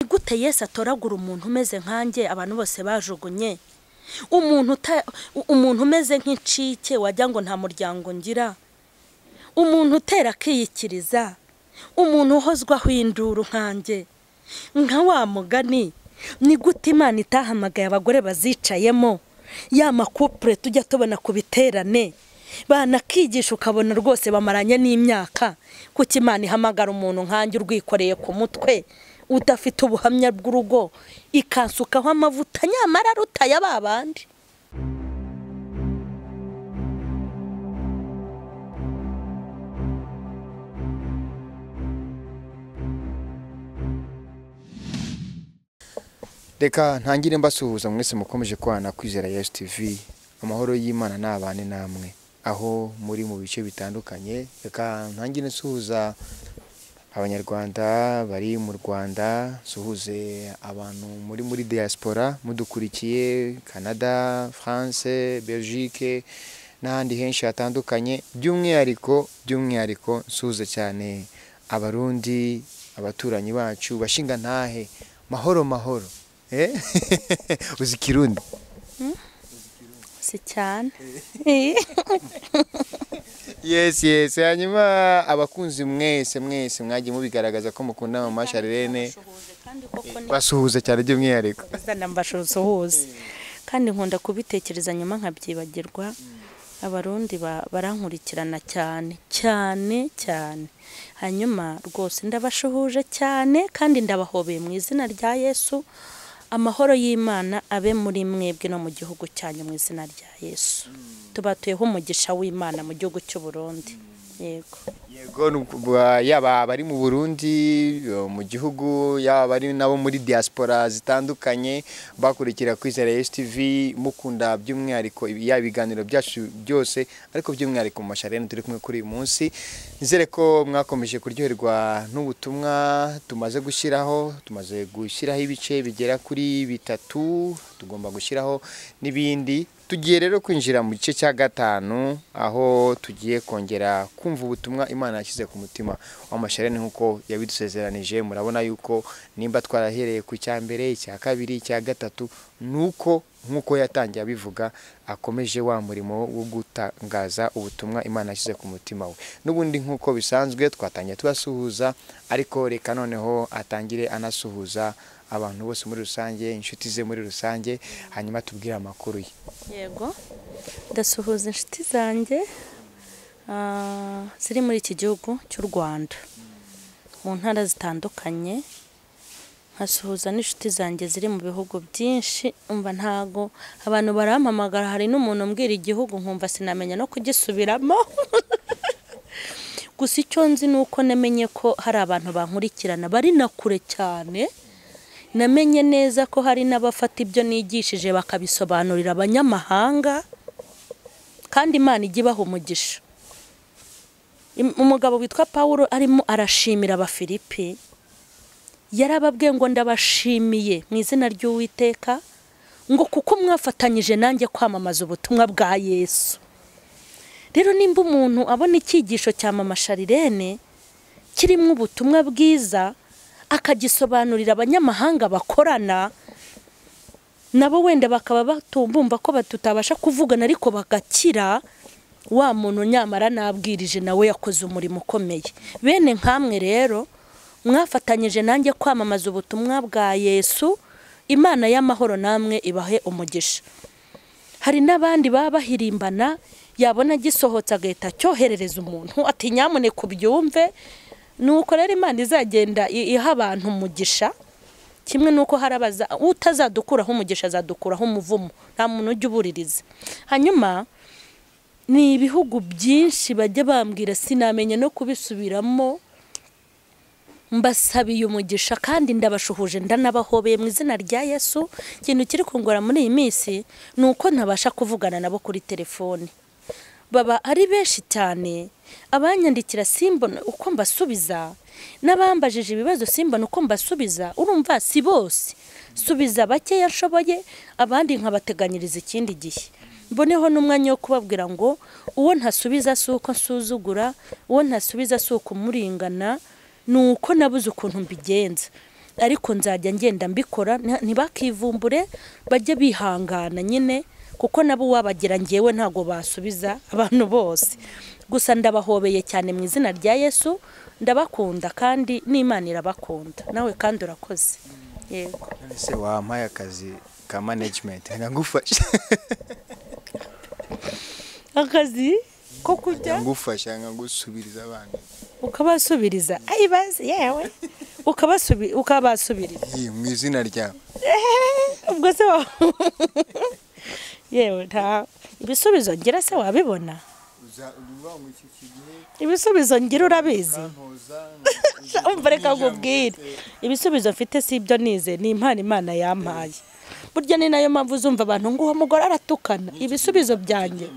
gute Yesu atoragura umuntu umeze nkanjye abantu bose bajugunye umuntu uta umuntu umeze nk'incike wagira ngo nta muryango ngira umuntu utera akiyikiriza umuntu uhozwaho induru nkanjye nka wa mugani ni gute imana itahamagaye abagore bazicayemo ya makupure tujya tubona ku biterane banakigisha ukabona rwose bamaranye n'imyaka kuko imana ihamagara umuntu nkanjye urwikoreye ku mutwe udafite ubuhamya bw'urugo ikansukaho amavuta nyamara rutaya babandi reka ntangire mbasuhuza mwese mukomeje kubana kwizera yesu tivi amahoro y'imana n'abane namwe aho muri mu bice bitandukanye reka ntangire nsuhuza abanyarwanda bari mu rwanda nsuhuze abantu muri muri diaspora mudukurikiye canada france belgique n'ahandi henshi hatandukanye by'umwihariko by'umwihariko nsuhuze cyane abarundi abaturanyi bacu bashinga ntahe mahoro mahoro Eh? uzi kirundi si cyane yes yes hanyuma abakunzi mwese mwese mwagiye mubigaragaza ko mukunda mama Charlene basuhuza cyane by'umwihariko zana mbashozo hose kandi nkunda kubitekereza nyuma nkabyibagirwa abarundi ba- barankurikirana cyane cyane cyane hanyuma rwose ndabashuhuje cyane kandi ndabahobeye mu izina rya yesu amahoro y'imana abe muri mwebwe no mu gihugu cyanyu mu izina rya yesu tubatuyeho umugisha w'imana mu gihugu cy'u Burundi yego yego ni uku- ba- yaba abari mu burundi eh, mu gihugu yaba abari nabo muri diaspora zitandukanye bakurikira kwizera yesu tivi mukunda by'umwihariko ibi- yaba ibiganiro byacu byose ariko by'umwihariko mu masharene turi kumwe kuri uyu munsi nizere ko mwakomeje kuryoherwa n'ubutumwa tumaze gushyiraho tumaze gushyiraho ibice bigera kuri bitatu tugomba gushyiraho n'ibindi tugiye rero kwinjira mu gice cya gatanu aho tugiye kongera kumva ubutumwa imana yashyize ku mutima w'amasharene nk'uko yabidusezeranije murabona yuko nimba twarahereye ku cya mbere icya kabiri icya gatatu ni uko nk'uko yatangiye abivuga akomeje wa murimo wo gutangaza ubutumwa imana yashyize ku mutima we n'ubundi nk'uko bisanzwe twatangiye tubasuhuza ariko reka noneho atangire anasuhuza abantu bose muri rusange inshuti ze muri rusange hanyuma tubwire amakuru ye yego ndasuhuza inshuti zanjye ah, ziri muri iki gihugu cy'u rwanda mu ntara zitandukanye nkasuhuza n'inshuti zanjye ziri mu bihugu byinshi umva ntago abantu barampamagara hari n'umuntu umbwira igihugu nkumva sinamenya no kugisubiramo gusa icyo nzi ni uko namenye ko hari abantu bankurikirana bari na kure cyane namenye neza ko hari n'abafata ibyo nigishije bakabisobanurira abanyamahanga kandi imana ijya ibaha umugisha Im- umugabo witwa paul arimo arashimira abafilipi yarababwiye ngo ndabashimiye mu izina ry'uwiteka ngo kuko mwafatanyije nanjye kwamamaza ubutumwa bwa yesu rero nimba umuntu abona icyigisho cya mama sharirene kirimo ubutumwa bwiza akagisobanurira abanyamahanga bakorana nabo wenda bakaba batubumva ko tutabasha kuvugana ariko bagakira wa muntu nyamara nabwirije nawe yakoze umurimo ukomeye bene nkamwe rero mwafatanyije nanjye kwamamaza ubutumwa bwa yesu imana y'amahoro namwe ibahe umugisha hari n'abandi baba bahirimbana yabona gisohotse agahita acyoherereza umuntu ati nyamuneka ubyumve ni uko rero imana izagenda i- iha abantu umugisha kimwe n'uko hari abaza utazadukuraho umugisha azadukuraho umuvumo nta muntu ujya ubuririza hanyuma ni ibihugu byinshi bajya bambwira sinamenya no kubisubiramo mbasabiye umugisha kandi ndabashuhuje ndanabahobeye mu izina rya yesu ikintu kiri kungora muri iyi minsi ni uko ntabasha kuvugana nabo kuri telefoni baba ari benshi cyane abanyandikira simbona uko mbasubiza n'abambajije ibibazo simbona uko mbasubiza urumva si bose subiza bakeya nshoboye abandi nkabateganyiriza ikindi gihe mboneho n'umwanya wo kubabwira ngo uwo ntasubiza si uko nsuzugura uwo ntasubiza si uko umurengana ni uko nabuze ukuntu mbigenza ariko nzajya ngenda mbikora nta- ntibakivumbure bajye bihangana nyine kuko nabo uwabagira ngewe ntabwo basubiza abantu bose gusa ndabahobeye cyane mu izina rya yesu ndabakunda kandi n'imana irabakunda nawe kandi urakoze yego none se wampaye akazi ka management nagufasha akazi ko kujya ngufasha nkagusubiriza abana ukabasubiriza ayi bazi yewe ukabasubi ukabasubiriza Iyi, mu izina ryawe ubwo se wa yewe nta ibisubizo ngira se wabibona ibisubizo ngira urabizi umva reka nkubwire ibisubizo mfite si ibyo nize ni impano imana yampaye burya ni nayo mpamvu uzumva abantu ngo uwo mugore aratukana ibisubizo byanjye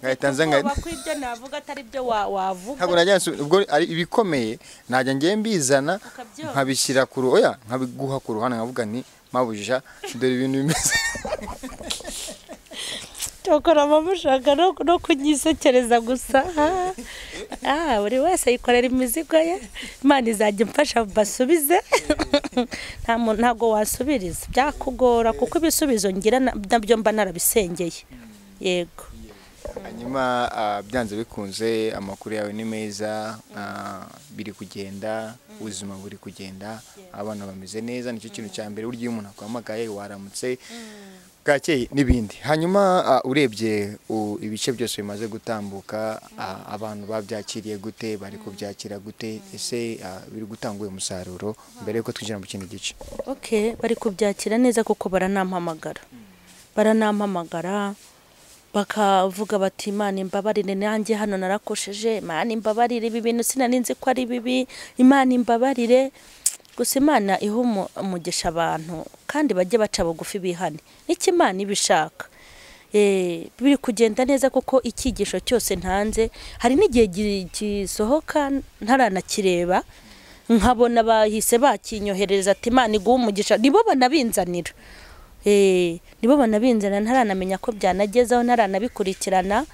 Ngahita nza nka- ubwoba ko ibyo navuga atari byo wa- wavuga ntabwo najya nsu- ubwo ari ibikomeye najya ngiye mbizana Ukabyumva. nkabishyira ku ruhu oya nkabiguha ku ruhande nkavuga nti mabuja dore ibintu bimeze cyokora bamushaka no, no kunyisekereza gusa Ah, ah, buri wese yikorera imizigo ye imana izajya imfasha basubize Nta muntu- ntabwo wasubiriza byakugora kuko ibisubizo ngira na- nabyo mba narabisengeye yego hanyuma ah, byanze bikunze amakuru yawe ni meza ah, biri kugenda ubuzima buri kugenda abana bameze neza nicyo kintu cya mbere burya iyo umuntu akwamagaye waramutse bwakeye n'ibindi hanyuma ah, urebye u- ibice byose bimaze gutambuka ah, abantu babyakiriye gute bari kubyakira gute ese ah, biri gutanga uyu musaruro mbere yuko twinjira mu kindi gice okay bari kubyakira neza kuko baranampamagara baranampamagara bakavuga bati imana imbabarire nanjye hano narakosheje imana imbabarire ibi bintu sinari nzi ko ari bibi imana imbabarire gusa imana iha umu- umugisha abantu kandi bajye baca bugufi bihane nicyo imana ibishaka Eh, biri kugenda neza kuko icyigisho cyose ntanze hari n'igihe gi- gisohoka ntaranakireba nkabona bahise bakinyohereza ati imana iguha umugisha nibo banabinzanira Eh, nibo banabinzanira ntaranamenya ko byanagezeho ntaranabikurikirana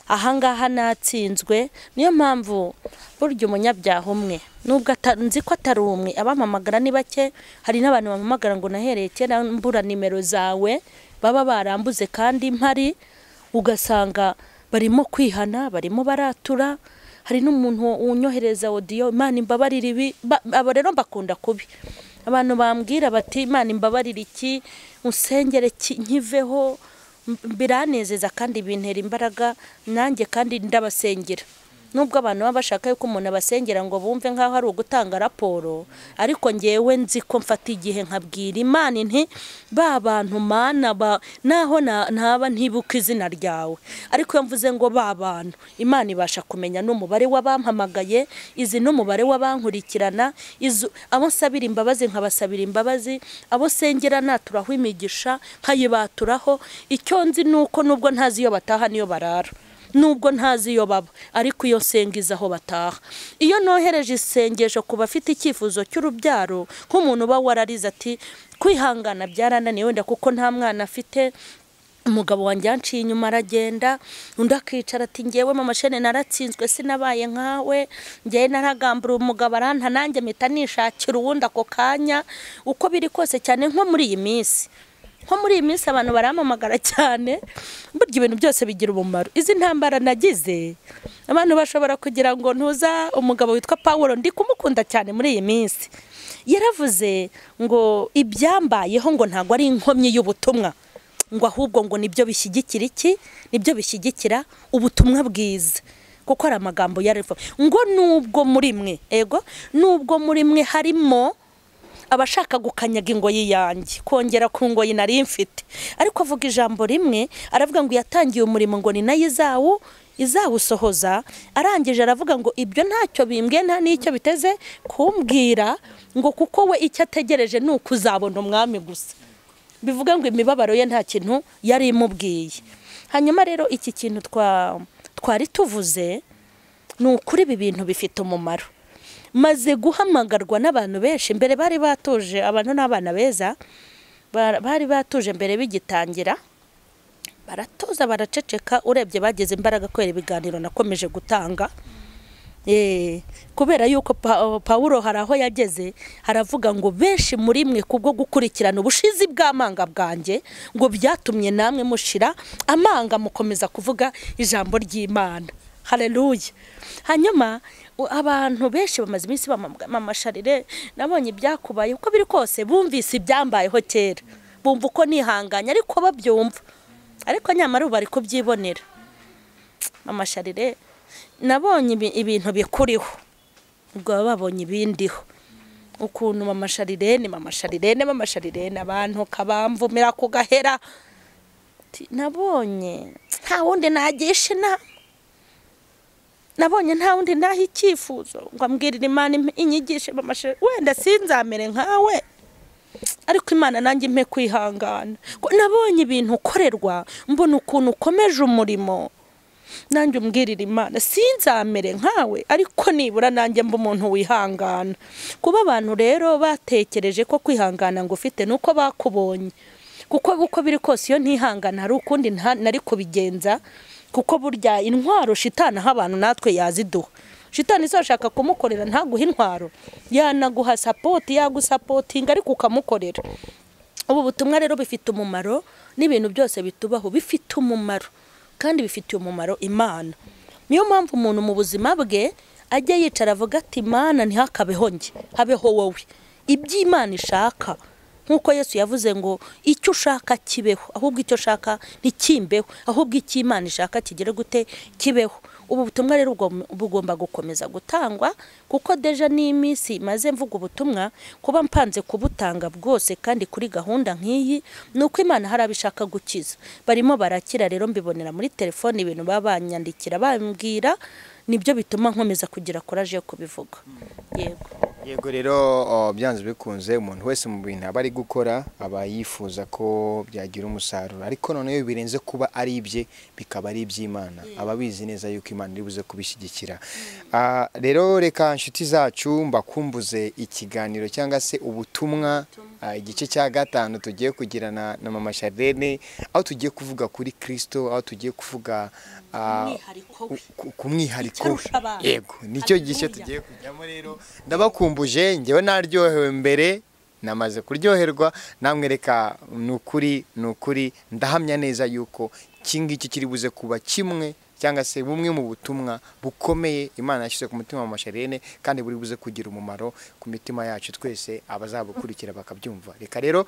ahangaha natsinzwe niyo mpamvu burya umunyabyaha umwe nubwo ata- nzi ko atari umwe abamamagara ni bake hari n'abantu bamamagara ngo nahereye kera mbura nimero zawe baba barambuze kandi mpari ugasanga barimo kwihana barimo baratura hari n'umuntu unyohereza odiyo imana imbabarire ibi Ba- abo rero mbakunda kubi abantu bambwira bati imana imbabarire iki usengere ki- nkiveho M- biranezeza kandi bintera imbaraga nanjye kandi ndabasengera nubwo abantu baba bashaka yuko umuntu abasengera ngo bumve nk'aho ari ugutanga raporo ariko ngewe nzi ko mfata igihe nkabwira imana nti ba bantu mana ba naho na- ntaba ntibuka izina ryawe ariko iyo mvuze ngo ba bantu imana ibasha kumenya n'umubare w'abampamagaye izi n'umubare w'abankurikirana izo- abo nsabira imbabazi nkabasabira imbabazi abo sengera naturaho imigisha nkayibaturaho icyo nzi ni uko nubwo ntazi iyo bataha niyo barara nubwo ntazi iyo baba ariko iyo nsengiza aho bataha iyo nohereje isengesho ku bafite icyifuzo cy'urubyaro nk'umuntu uba wararize ati kwihangana byarananiye wenda kuko nta mwana afite umugabo wanjye yanciye inyuma aragenda undi akicara ati ngewe mama shene naratsinzwe sinabaye nkawe ngewe naragambura umugabo aranta nanjye mpita nishakira uwundi ako kanya uko biri kose cyane nko muri iyi minsi nko muri iyi minsi abantu baramamagara cyane burya ibintu byose bigira umumaro izi ntambara nagize abantu bashobora kugira ngo ntuza umugabo witwa paul ndi kumukunda cyane muri iyi minsi yaravuze ngo ibyambayeho ngo ntabwo ari inkomyi y'ubutumwa ngo ahubwo ngo nibyo bishyigikira iki nibyo bishyigikira ubutumwa bwiza kuko hari amagambo yarivuga ngo nubwo muri mwe ego nubwo muri mwe harimo abashaka gukanyaga ingoyi yanjye kongera ku ngoyi nari mfite ariko avuga ijambo rimwe aravuga ngo yatangiye umurimo ngo ni nayo izawu izawusohoza arangije aravuga ngo ibyo ntacyo bimbwiye nta n'icyo biteze kumbwira ngo kuko we icyo ategereje ni ukuzabona umwami gusa bivuga ngo imibabaro ye nta kintu yari imubwiye hanyuma rero iki kintu twa twari tuvuze ni ukuri ibi bintu bifite umumaro maze guhamagarwa n'abantu benshi mbere bari batuje abantu n'abana beza ba- bari batuje mbere bigitangira baratuza baraceceka urebye bagize imbaraga kubera ibiganiro nakomeje gutanga Eh, kubera yuko Pa- pawulo hari aho yageze haravuga ngo benshi muri mwe kubwo gukurikirana ubushizi bw'amanga bwanjye ngo byatumye namwe mushira amanga mukomeza kuvuga ijambo ry'imana hareruye hanyuma u- abantu benshi bamaze iminsi bamamaga mama sharire nabonye ibyakubaye uko biri kose bumvise ibyambayeho kera bumva uko nihanganye ariko babyumva ariko nyamara ubu bari kubyibonera mama sharire nabonye ibi- ibintu bikuriho ubwo baba babonye ibindiho ukuntu mama sharirene mama sharirene mama sharirene abantu kabamvumira ku gahera Ti- nabonye nta wundi nagisha inama nabonye nta wundi naha icyifuzo ngo ambwirire imana impe- inyigishe mama sharirene wenda sinzamere nkawe ariko imana nanjye impe kwihangana Ngo nabonye ibintu ukorerwa mbona ukuntu ukomeje umurimo nanjye umbwirire imana sinzamere nkawe ariko nibura nanjye mba umuntu wihangana kuba abantu rero batekereje ko kwihangana ngo ufite ni uko bakubonye kuko uko biri kose iyo ntihangana hari ukundi nta- nari kubigenza kuko burya intwaro shitana aho abantu natwe yaziduha shitani izashaka kumukorera ntaguha intwaro yanaguha sapoti yagusapotinga ariko ukamukorera ubu butumwa rero bifite umumaro n'ibintu byose bitubaho bifite umumaro kandi bifitiye umumaro imana niyo mpamvu umuntu mu buzima bwe ajya yicara avuga ati imana ntihakabeho njye habeho wowe ibyo imana ishaka nk'uko yesu yavuze ngo icyo ushaka kibeho ahubwo icyo ushaka ntikimbeho ahubwo icyo imana ishaka kigere gute kibeho ubu butumwa rero bugom- bugomba gukomeza gutangwa kuko deja n'iminsi maze mvuga ubutumwa kuba mpanze kubutanga bwose kandi kuri gahunda nk'iyi ni uko imana hari abishaka gukiza barimo barakira rero mbibonera muri telefone ibintu baba banyandikira bambwira nibyo bituma nkomeza kugira koraje yo kubivuga yego yego rero o, byanze bikunze umuntu wese mu bintu aba ari gukora aba yifuza ko byagira umusaruro ariko noneho iyo birenze kuba ari ibye bikaba ari iby'imana aba abizi neza yuko imana iri buze kubishyigikira Ah, rero reka inshuti zacu mbakumbuze ikiganiro cyangwa se ubutumwa ah, igice cya gatanu tugiye kugirana na mama Charlene aho tugiye kuvuga kuri Kristo aho tugiye kuvuga ah, Umwihariko we. ku- ku- ku mwihariko Icyarusha abantu. yego nicyo gice Haleluya. tugiye kujyamo rero ndabakumbuje ngewe naryohewe mbere namaze kuryoherwa namwe reka ni ukuri ni ukuri ndahamya neza yuko iki ngiki kiri buze kuba kimwe cyangwa se bumwe mu butumwa bukomeye imana yashyize ku mutima wa masherene kandi buri buze kugira umumaro ku mitima yacu twese abazabukurikira bakabyumva reka rero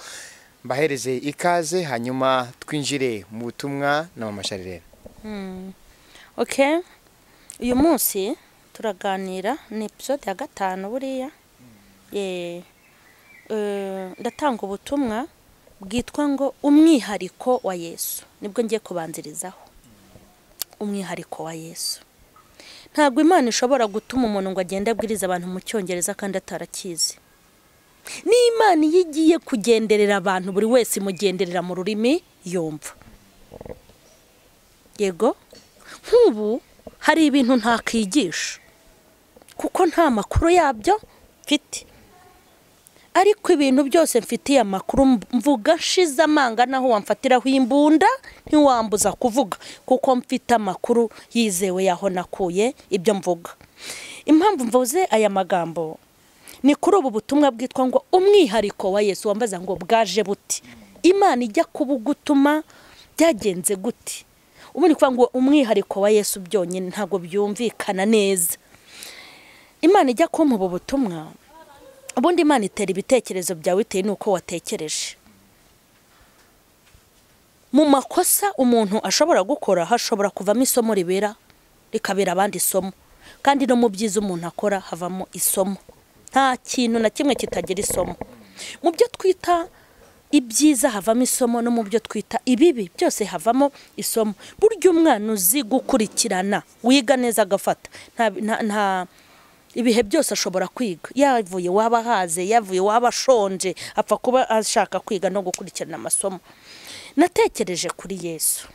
mbahereze ikaze hanyuma twinjire mu butumwa na mama sharene okay uyu munsi turaganira ni episode ya gatanu buriya Eh, eh, ndatanga ubutumwa bwitwa ngo umwihariko wa yesu nibwo ngiye kubanzirizaho umwihariko wa yesu ntabwo imana ishobora gutuma umuntu ngo agende abwiriza abantu mu cyongereza kandi atarakizi ni imana iyo igiye kugenderera abantu buri wese imugenderera mu rurimi yumva yego nk'ubu hari ibintu ntakwigisha kuko nta makuru yabyo mfite ariko ibintu byose mfitiye amakuru mvuga nshize amanga naho wamfatiraho imbunda ntiwambuza kuvuga kuko mfite amakuru yizewe yaho nakuye ibyo mvuga impamvu mvuze aya magambo ni kuri ubu butumwa bwitwa ngo umwihariko wa yesu wambaza ngo bwaje buti imana ijya kubugutuma byagenze guti ubundi kuvuga ngo umwihariko wa yesu byonyine ntabwo byumvikana neza imana ijya kumpa ubu butumwa ubundi imana itera ibitekerezo byawe bitewe n'uko watekereje mu makosa umuntu ashobora gukora hashobora kuvamo isomo ribera rikabera abandi isomo kandi no mu byiza umuntu akora havamo isomo nta kintu na kimwe kitagira isomo mu byo twita ibyiza havamo isomo no mu byo twita ibibi byose havamo isomo burya umwana uzi gukurikirana wiga neza agafata nta- nta- nta ibihe byose ashobora kwiga yavuye waba ahaze yavuye waba ashonje apfa kuba ashaka kwiga no gukurikirana amasomo natekereje kuri yesu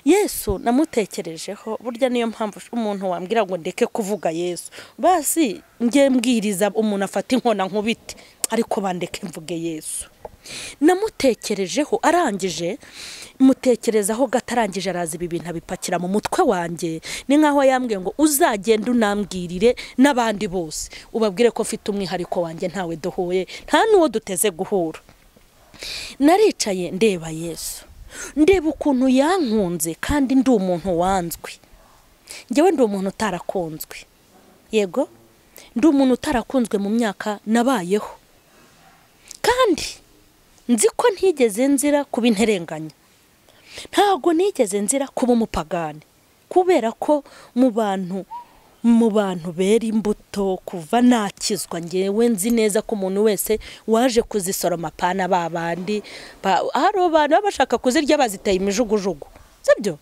yesu namutekerejeho burya niyo mpamvu umuntu wambwira ngo ndeke kuvuga yesu basi njye mbwiriza umuntu afata inkona nkubite ariko bandeke mvuge yesu namutekerejeho arangije mutekerezaho gatarangije araza ibi bintu abipakira mu mutwe wanjye ni nkaho yambwiye ngo uzagende unambwirire n'abandi bose ubabwire ko mfite umwihariko wanjye ntawe duhuye nta n'uwo duteze guhura naricaye ndeba yesu ndeba ukuntu yankunze kandi ndi umuntu wanzwe ngewe ndi umuntu utarakunzwe yego ndi umuntu utarakunzwe mu myaka nabayeho kandi nzi ko ntigeze nzira kuba interenganya ntabwo nigeze nzira kuba umupagani kubera ko mu bantu mu bantu bera imbuto kuva nakizwa ngewe nzi neza ko umuntu wese waje kuzisoroma apana ba bandi hari abantu baba bashaka kuzirya baziteye imijugujugu sibyo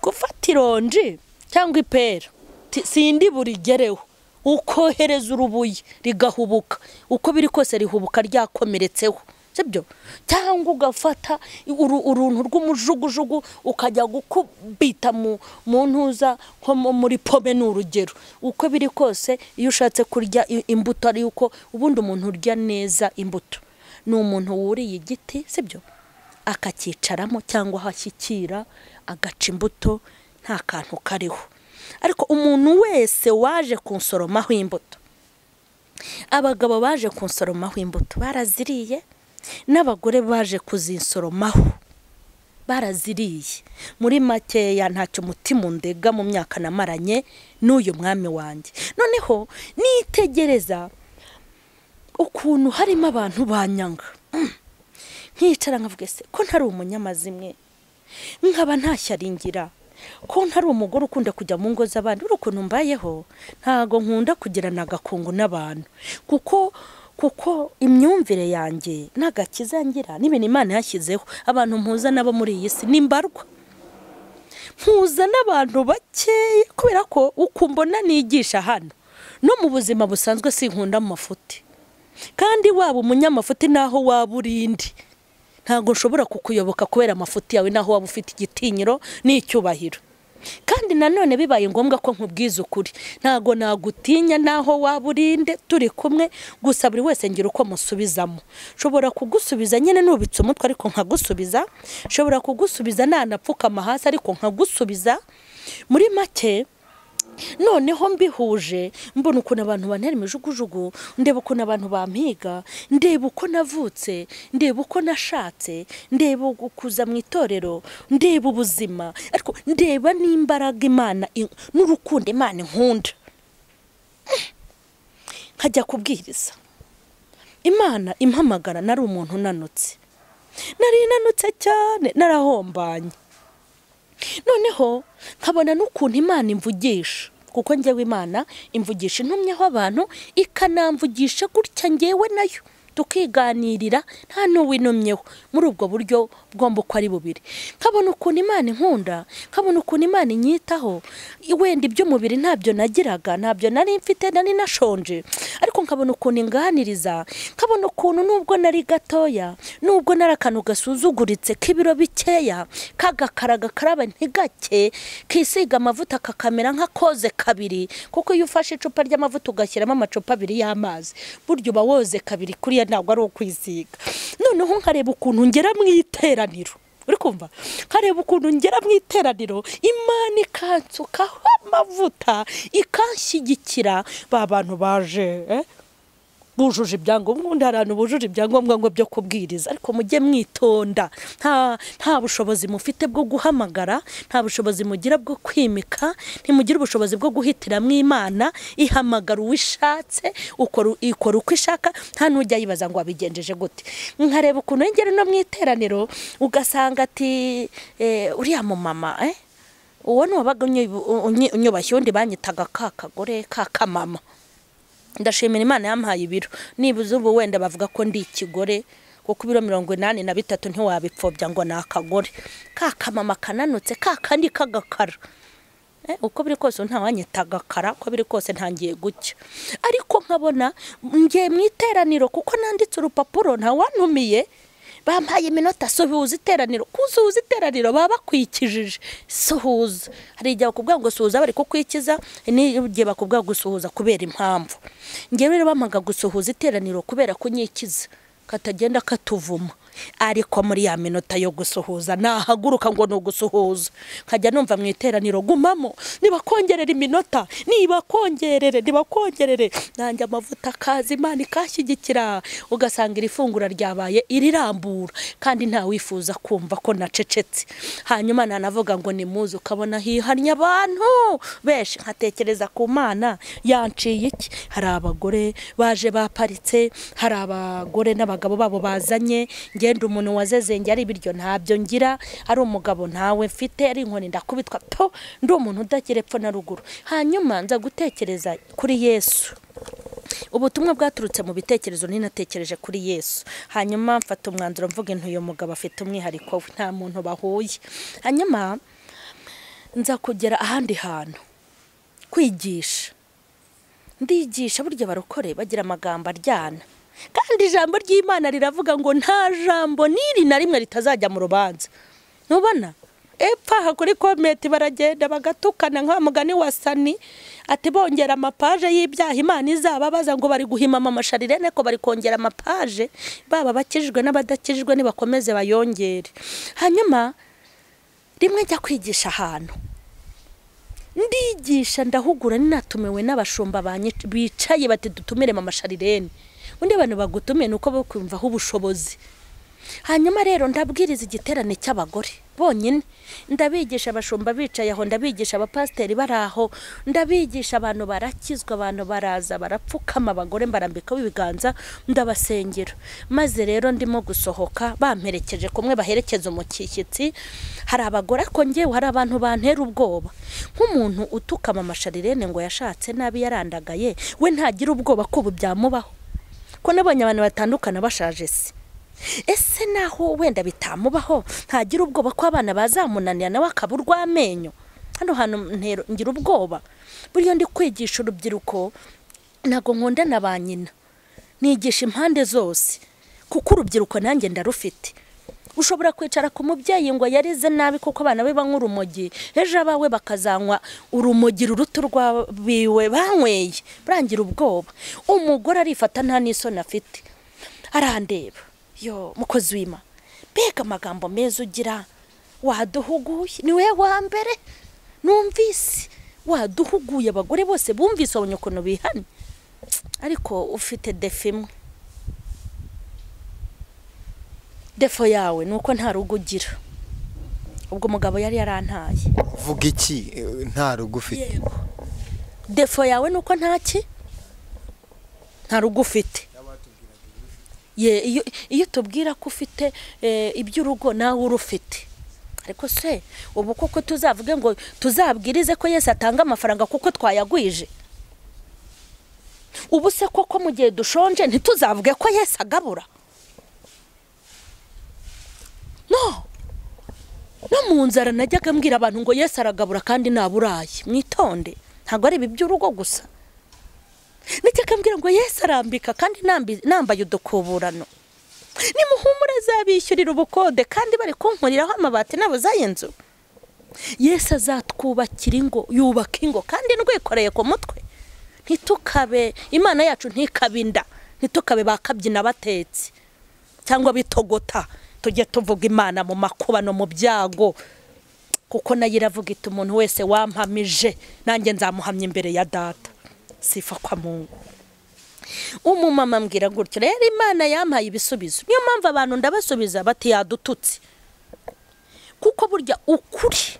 gufata ironji cyangwa ipera sindi burigereho ukohereza urubuye rigahubuka uko biri kose rihubuka ryakomeretseho sibyo cyangwa ugafata uruntu rw'umujugujugu ukajya gukubita mu ntuza nko muri pome ni urugero uko biri kose iyo ushatse kurya imbuto ari uko ubundi umuntu urya neza imbuto ni umuntu wuriye igiti sibyo akakicaramo cyangwa ahashyikira agaca imbuto nta kantu kariho ariko umuntu wese waje kunsoromaho imbuto abagabo baje kunsoromaho imbuto baraziriye n'abagore baje kuzisoromaho baraziriye muri makeya ntacyo umutima undega mu myaka namaranye n'uyu mwami wanjye noneho nitegereza ukuntu harimo abantu banyanga nkicara nkavuga se ko ntari umunyamazimwe nkaba ntashyaringira ko ntari umugore ukunda kujya mu ngo z'abandi uri ukuntu mbayeho ntabwo nkunda kugirana agakungu n'abantu kuko kuko imyumvire yanjye n'agakiza ngira n'ibintu imana yashyizeho abantu mpuza nabo muri iyi si ni mbarwa mpuza n'abantu bakeya kubera ko ukumbona nigisha hano no mu buzima busanzwe sinkunda mu mafuti kandi waba umunyamafuti naho waba urindi ntabwo nshobora kukuyoboka kubera amafuti yawe naho waba ufite igitinyiro n'icyubahiro kandi nanone bibaye ngombwa ko nkubwiza ukuri ntabwo nagutinya naho waba urinde turi kumwe gusa buri wese ngira uko musubizamo nshobora kugusubiza nyine nubitse umutwe ariko nkagusubiza nshobora kugusubiza nanapfukama hasi ariko nkagusubiza muri make noneho mbihuje mbona ukuntu abantu bantera imijugujugu ndeba ukuntu abantu bampiga ndeba uko navutse ndeba uko nashatse ndeba kuza mu itorero ndeba ubuzima ariko ndeba n'imbaraga imana n'urukundo imana inkunda nkajya kubwiriza imana impamagara nari umuntu unanutse nari inanutse cyane narahombanye noneho nkabona n'ukuntu imana imvugisha kuko ngewe imana imvugisha intumyeho abantu ikanamvugisha gutya ngewe nayo tukiganirira nta n'uwinumyeho muri ubwo buryo bwomba uko ari bubiri nkabona ukuntu imana inkunda nkabona ukuntu imana inyitaho wenda iby'umubiri ntabyo nagiraga ntabyo nari mfite nari nashonje ariko nkabona ukuntu inganiriza nkabona ukuntu nubwo nari gatoya nubwo nari akantu gasuzuguritse k'ibiro bikeya k'agakara gakaraba ntigake kisiga amavuta kakamera nk'akoze kabiri kuko iyo ufashe icupa ry'amavuta ugashyiramo amacupa abiri y'amazi burya uba woze kabiri kuriya ntabwo ari ukwisiga noneho nkareba ukuntu ngera mu iteraniro uri kumva nkareba ukuntu ngera mu iteraniro imana ikansukaho amavuta ikanshyigikira ba bantu baje bujuje ibyangombwa ubundi hari abantu bujuje ibyangombwa ngo byo kubwiriza ariko mujye mwitonda nta bushobozi mufite bwo guhamagara nta bushobozi mugira bwo kwimika ntimugire ubushobozi bwo guhitiramo imana ihamagara uwo ishatse ikora uko ishaka nta n'ujya yibaza ngo wabigenjeje gute nkareba ukuntu yongera no mu iteraniro ugasanga ati uriya mumama uwo ni uwabaga unyubashye undi banyitaga ka kagore ka kamama ndashimira imana yampaye ibiro nibuze ubu wenda bavuga ko ndi ikigore kuko ibiro mirongo inani na bitatu ntiwabipfobya ngo ni akagore ka kamama kananutse ka kandi k'agakara uko biri kose ntawanyita agakara uko biri kose ntangiye gucya ariko nkabona ngiye mu iteraniro kuko nanditse urupapuro ntawanumiye bampaye iminota suhuza iteraniro kuzuhuza iteraniro baba bakwikijije suhuza hari igihe bakubwira ngo suhuza bari kukwikiza n'igihe bakubwira gusuhuza kubera impamvu ngewe rero bampaga gusuhuza iteraniro kubera kunyikiza katagenda katuvuma ariko muri ya minota yo gusuhuza nahaguruka ngo ni ugusuhuza nkajya numva mu iteraniro gumamo nibakongerera iminota nibakongerere nibakongerere nanjye amavuta akaza imana ikashyigikira ugasanga iri fungura ryabaye irirambura kandi ntawifuza kumva ko nacecetse hanyuma nanavuga ngo ni muzi ukabona hihannye abantu benshi nkatekereza ku mana yanciye iki hari abagore baje baparitse hari abagore n'abagabo babo bazanye ngenda umuntu wazezenge ari ibiryo ntabyo ngira ari umugabo ntawe mfite ari inkoni ndakubitwa po ndi umuntu udagira epfo na ruguru hanyuma nza gutekereza kuri yesu ubutumwa bwaturutse mu bitekerezo ninatekereje kuri yesu hanyuma mfata umwanzuro mvuga uyu mugabo afite umwihariko we nta muntu bahuye hanyuma nza kugera ahandi hantu kwigisha ndigisha burya barokore bagira amagambo aryana kandi ijambo ry'imana riravuga ngo nta jambo n'iri na rimwe ritazajya mu rubanza ntubona epfa kuri komenti baragenda bagatukana nka mugani wa sani ati bongera amapaje y'ibyaha imana izababaza ngo bari guhimama amasharirene ko bari kongera amapaje baba bakijijwe n'abadakijijwe nibakomeze bayongere hanyuma rimwe njya kwigisha ahantu ndigisha ndahugura ninatumiwe n'abashumba bicaye bati dutumiremo amasharirene undi abantu bagutumiye ni uko bakumvaho ubushobozi hanyuma rero ndabwiriza igiterane cy'abagore bonyine ndabigisha abashumba bicaye aho ndabigisha abapasiteri bari aho ndabigisha abantu barakizwa abantu baraza barapfukama abagore mbarambikaho ibiganza ndabasengera maze rero ndimo gusohoka bamperekeje kumwe baherekeza umushyitsi hari abagore ariko ngewe hari abantu bantera ubwoba nk'umuntu utukama amasharirene ngo yashatse nabi yarandagaye we ntagira ubwoba ko ubu byamubaho ko nabonye abantu batandukana bashaje se ese naho wenda bitamubaho ntagira ubwoba ko abana bazamunanira nawe akaba urw'amenyo hano hantu ngira ubwoba buriya ndi kwigisha urubyiruko ntabwo nkunda na ba nyina nigisha impande zose kuko urubyiruko nanjye ndarufite ushobora kwicara ku mubyeyi ngo yarize nabi kuko abana be banywa urumogi ejo abawe bakazanywa urumogi ruruta urwabiwe banyweye burangira ubwoba umugore arifata nta n'isoni afite arandeba yo mukozi wima mbega amagambo meza ugira waduhuguye niwe wa mbere numvise waduhuguye abagore bose bumvise abonye ukuntu bihanye ariko ufite defu imwe defo yawe ni uko nta rugo ugira ubwo umugabo yari yarantaye uvuga iki nta rugo ufite defo yawe ni uko ntaki nta rugo ufite iyo tubwira ko ufite iby'urugo nawe urufite ariko se ubu koko tuzavuge ngo tuzabwirize ko yesi atanga amafaranga kuko twayagwije ubu se koko mu gihe dushonje ntituzavuge ko yesi agabura no no mu nzara najyaga mbwira abantu ngo yesi aragabura kandi ntaburaye mwitonde ntabwo ari ibi by'urugo gusa ndakeka mbwira ngo yesi arambika kandi nambaye udukuburano nimuhumure zabishyurira ubukode kandi bari kunkuriraho amabati nabo z'ayo nzu yesi azatwubakira ingo yubaka ingo kandi ndwikoreye ku mutwe ntitukabe imana yacu ntikabe inda ntitukabe bakabyina batetse cyangwa bitogota tujye tuvuga imana mu makubano mu byago kuko nayo iravuga iti umuntu wese wampamije nanjye nzamuhamya imbere ya data sifa kwa mungu umumama ambwira gutyo rero imana yampaye ibisubizo niyo mpamvu abantu ndabasubiza bati yadututse kuko burya ukuri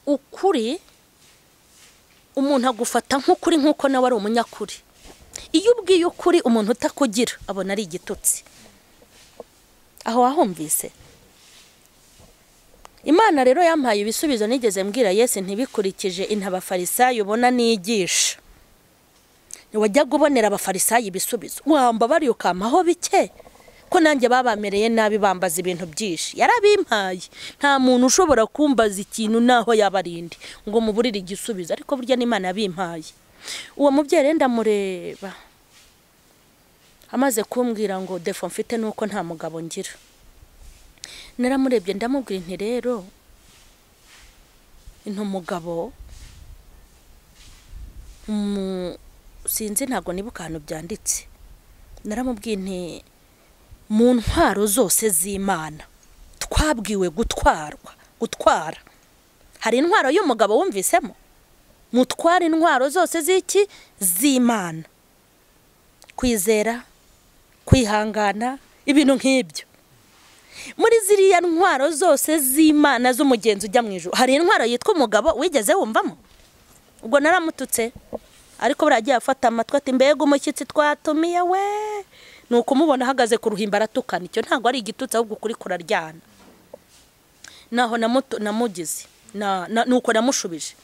ukuri umuntu agufata nk'ukuri nk'uko nawe ari umunyakuri iyo ubwiye ukuri umuntu utakugira abona ari igitutsi aho wahumvise imana rero yampaye ibisubizo nigeze mbwira yesi ntibikurikije intabafarisayo ubona nigisha wajya ubonera abafarisayo ibisubizo wamba bari ukamaho bike ko nanjye babamereye nabi bambaza ibintu byinshi yarabimpaye nta muntu ushobora kumbaza ikintu naho yaba arindi ngo muburire igisubizo ariko burya n'imana yabimpaye uwo mubyeyi rero ndamureba amaze kumbwira ngo defo mfite ni uko nta mugabo ngira naramurebye ndamubwira nti rero ni umugabo mu- sinzi ntabwo nibuka ahantu byanditse naramubwiye nti mu ntwaro zose z'imana twabwiwe gutwarwa gutwara hari intwaro y'umugabo wumvisemo mutwara intwaro zose z'iki z'imana kwizera kwihangana ibintu nk'ibyo muri ziriya ntwaro zose z'imana z'umugenzi ujya mu ijoro hari intwaro yitwa umugabo wigeze wumvamo ubwo naramututse ariko buriya agiye afata amatwi ati mbega umushyitsi twatumiye we ni ukumubona ahagaze ku ruhimbi aratukana icyo ntabwo ari igitutsi ahubwo ukuri kuraryana naho namutu- namugize Na- na- ni uko namushubije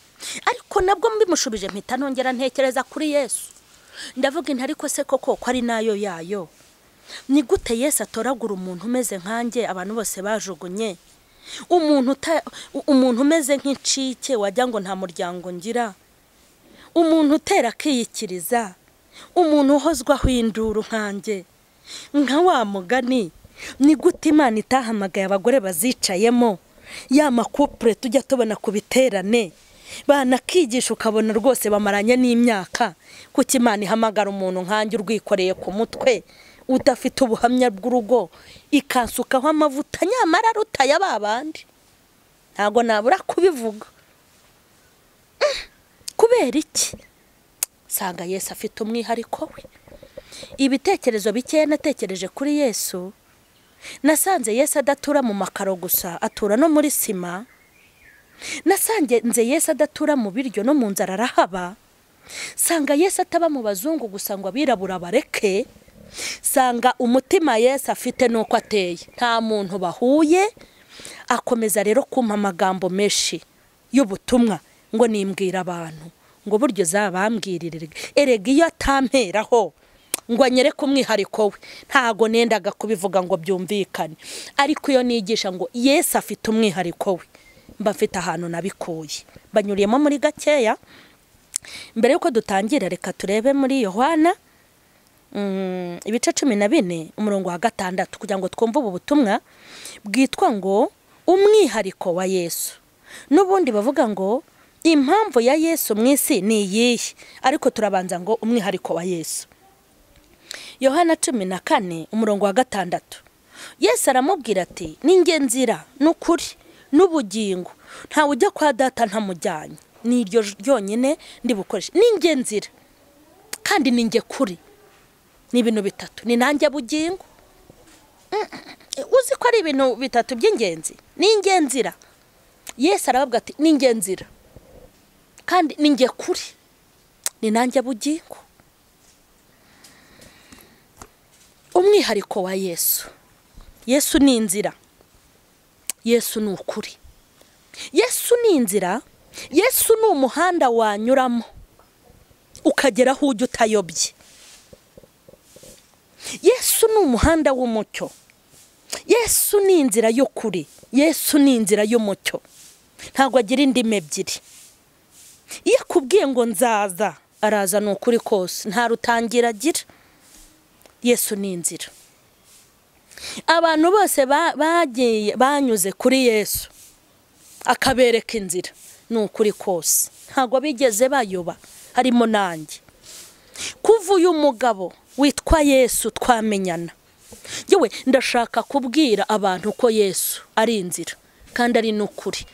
ariko nabwo mbimushubije mpita nongera ntekereza kuri yesu ndavuga inti ariko se koko ko ari nayo yayo ni gute yesu atoragura umuntu umeze nkanjye abantu bose bajugunye umuntu uta- u- umuntu umeze nk'incike wajya ngo nta muryango ngira umuntu utera akiyikiriza umuntu uhozwaho induru nkanjye nka wa mugani ni gute imana itahamagaye abagore bazicayemo ya makupure tujya tubona ku biterane banakigisha ukabona rwose bamaranye n'imyaka kuko imana ihamagara umuntu nkanjye urwikoreye ku mutwe udafite ubuhamya bw'urugo ikansukaho amavuta nyamara arutaye ba bandi ntabwo nabura kubivuga kubera iki nsanga yesu afite umwihariko we ibitekerezo bikeya natekereje kuri yesu nasanze yesu adatura mu makaro gusa atura no muri sima nasanze yesu adatura mu biryo no mu nzara arahaba sanga yesu ataba mu bazungu gusa ngo abirabura bareke sanga umutima yesu afite n'uko ateye nta muntu bahuye akomeza rero kumpa amagambo menshi y'ubutumwa ngo nimbwira abantu ngo buryo zabambwirire erega iyo atamperaho ngo anyereke umwihariko we ntago nendaga kubivuga ngo byumvikane ariko iyo nigisha ngo yesu afite umwihariko we mba mfite ahantu nabikuye banyuriyemo muri gakeya mbere y'uko dutangira reka turebe muri yohana mm, ibice cumi na bine umurongo wa gatandatu kugira ngo twumve ubu butumwa bwitwa ngo umwihariko wa yesu n'ubundi bavuga ngo impamvu ya yesu mu isi ni iyihe ariko turabanza ngo umwihariko wa yesu yohana cumi na kane umurongo wa gatandatu yesu aramubwira ati ninge nzira n'ukuri n'ubugingo ntawe ujya kwa data ntamujyanye ni iryo ryonyine ndi bukoreshe ninge nzira kandi ninge kuri ni ibintu bitatu ni nanjye bugingo Mm, mm, uzi ko ari ibintu bitatu by'ingenzi ninge nzira yesu arababwa ati ninge nzira kandi ninge kuri ni nanjye bugingo umwihariko wa yesu yesu ni inzira yesu ni ukuri yesu ni inzira yesu ni umuhanda wanyuramo ukagera aho ujya utayobye yesu ni umuhanda w'umucyo yesu ni inzira y'ukuri yesu ni inzira y'umucyo ntabwo agira indimi ebyiri iyo akubwiye ngo nzaza araza ni ukuri kose nta rutangira agira yesu ni inzira abantu bose ba- bagiye banyuze kuri yesu akabereka inzira ni ukuri kose ntabwo bigeze bayoba harimo nanjye kuva uyu mugabo witwa yesu twamenyana yewe ndashaka kubwira abantu ko yesu ari inzira kandi ari n'ukuri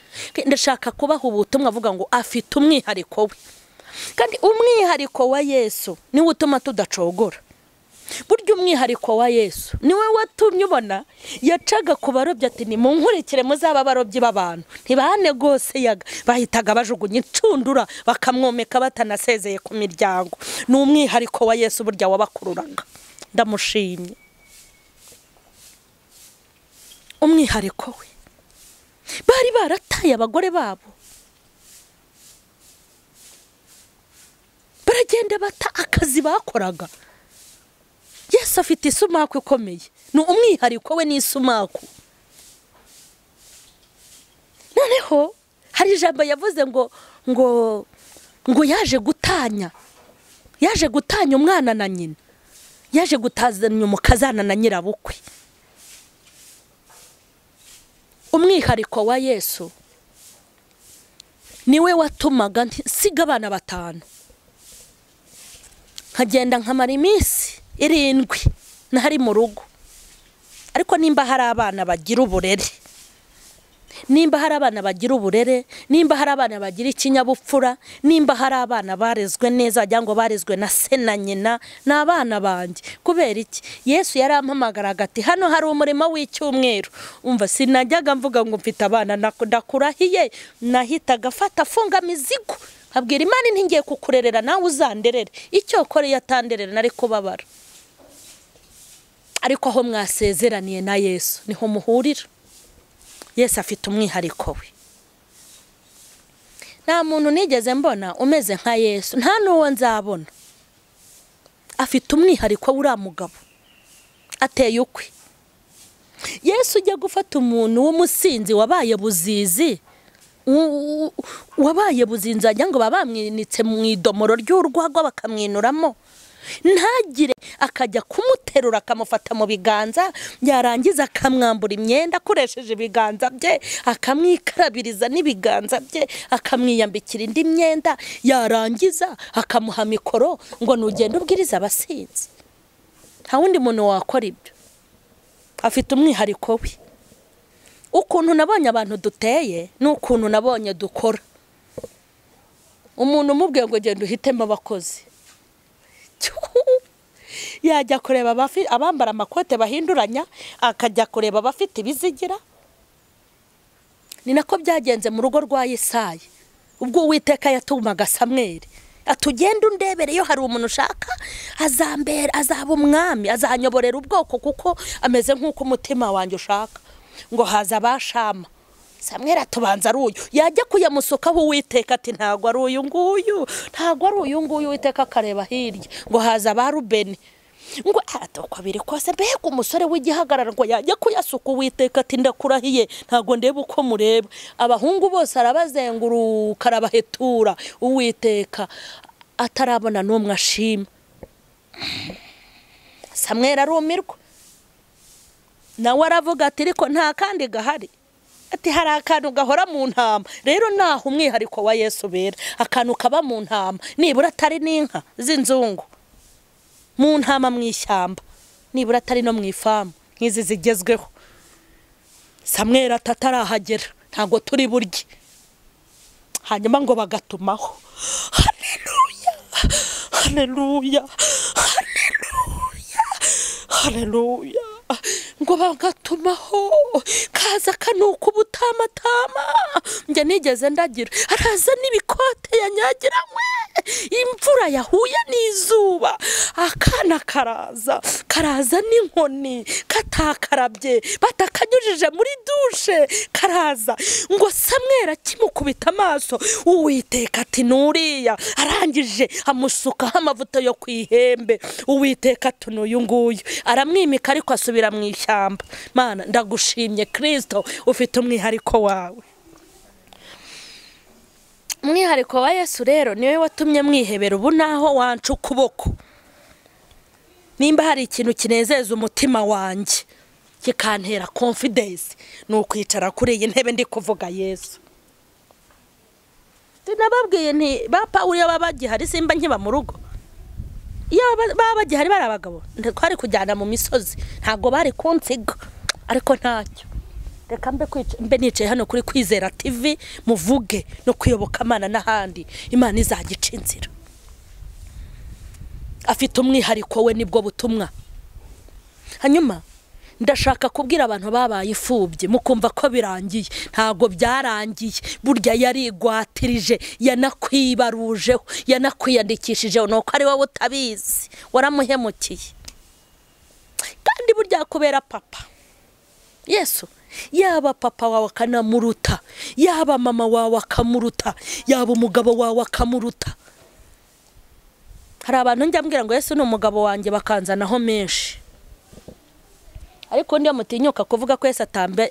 ndashaka kubaha ubutumwa avuga ngo afite umwihariko we kandi umwihariko wa yesu niwo utuma tudacogora burya umwihariko wa yesu niwe watumye ubona yacaga ku barobyi ati ni mu nkurikire muzaba abarobyi b'abantu ntibane rwose yaga bahitaga bajugunya incundura bakamwomeka batanasezeye ku miryango ni umwihariko wa yesu burya wabakururaga ndamushimye umwihariko we bari barataye abagore babo baragenda bata akazi bakoraga yesu afite isumaku ikomeye ni umwihariko we n'isumaku noneho hari ijambo yavuze ngo ngo ngo yaje gutanya yaje gutanya umwana na nyina yaje gutazanya umukazana na nyirabukwe umwihariko wa yesu niwe watumaga nsiga abana batanu nkagenda nkamara iminsi irindwi ntari mu rugo ariko nimba hari abana bagira uburere nimba hari abana bagira uburere nimba hari abana bagira ikinyabupfura nimba hari abana barezwe neza wagira ngo barezwe na se na nyina ni abana banjye kubera iki yesu yarampamagara agati hano hari umurimo w'icyumweru umva sinajyaga mvuga ngo mfite abana ndakurahiye nahitaga afata afunga imizigo abwira imana ntingiye kukurerera nawe uzanderere icyo ukoreye atanderera nari kubabara ariko aho mwasezeraniye na yesu niho muhurira yesu afite umwihariko we nta muntu nigeze mbona umeze nka yesu nta n'uwo nzabona afite umwihariko uriya mugabo ateye ukwe yesu ujya gufata umuntu w'umusinzi wabaye buzizi wabaye buzinzi wagira ngo baba bamwinitse mu idomoro ry'urwagwa bakamwinuramo ntagire akajya kumuterura akamufata mu biganza yarangiza akamwambura imyenda akoresheje ibiganza bye akamwikarabiriza n'ibiganza bye akamwiyambikira indi myenda yarangiza akamuha mikoro ngo nugende ubwiriza abasinzi nta wundi muntu wakora ibyo afite umwihariko we ukuntu nabonye abantu duteye n'ukuntu nabonye dukora umuntu umubwiye ngo genda uhitemo abakozi yajya kureba abambara amakote bahinduranya akajya kureba abafite ibizigira ni nako byagenze mu rugo rwa Yesayi ubwo uwiteka yatumaga samweri atugenda undebere iyo hari umuntu ushaka azambera azaba umwami azanyoborera ubwoko kuko ameze nk'uko umutima wanjye ushaka ngo haza abashama samweri atubanza ari uyu yajya kuyamusukaho uwiteka ati ntabwo ari uyu nguyu ntabwo ari uyu nguyu uwiteka akareba hirya ngo haza abarubeni ngo aratuko biri kose mbega umusore w'igihagarara ngo yajya kuyasuka uwiteka ati ndakurahiye ntabwo ndeba uko mureba abahungu bose arabazenguruka arabahetura uwiteka atarabona n'umwe ashima samweri arumirwa nawe aravuga ati ariko nta kandi gahari ati hari akantu gahora mu ntama rero naho umwihariko wa yesu ubera akantu kaba mu ntama nibura atari n'inka z'inzungu mu ntama mu ishyamba nibura atari no mu ifamu nk'izi zigezweho samwera atatarahagera ntabwo turi burye hanyuma ngo bagatumaho hareruya hareruya hareruya hareruya ngo bagatumaho kaza kanuka ubutamatama njye nigeze ndagira araza n'ibikote yanyagiranywe imvura yahuye n'izuba akana karaza karaza n'inkoni katakarabye batakanyujije muri dushe karaza ngo samwera kimukubita amaso uwiteka ati nuriya arangije amusukaho amavuta yo ku ihembe uwiteka tunuyu nguyu aramwimika ariko asubira mu ishyamba mana ndagushimye kirisito ufite umwihariko wawe umwihariko wa yesu rero niwe watumye mwihebera ubu naho wanca ukuboko nimba hari ikintu kinezeza umutima wanjye kikantera konfidensi ni ukwicara kuri iyi ntebe ndi kuvuga yesu nababwiye nti ba pawuro iyo baba bagihari simba nkiba mu rugo iyo baba bagihari bari abagabo twari kujyana mu misozi ntabwo bari kunsiga ariko ntacyo reka mbe nicaye hano kuri kwizera tivi muvuge no kuyoboka amana n'ahandi imana izagica inzira afite umwihariko we nibwo butumwa hanyuma ndashaka kubwira abantu babaye imfubyi mukumva ko birangiye ntabwo byarangiye burya yarigwatirije yanakwibarujeho yanakwiyandikishijeho nuko ari wowe utabizi waramuhemukiye kandi burya kubera papa yesu yaba papa wawe akanamuruta yaba mama wawe akamuruta yaba umugabo wawe akamuruta hari abantu njya mbwira ngo yesu ni umugabo wanjye bakanzanaho menshi ariko niyo mutinyuka kuvuga ko yese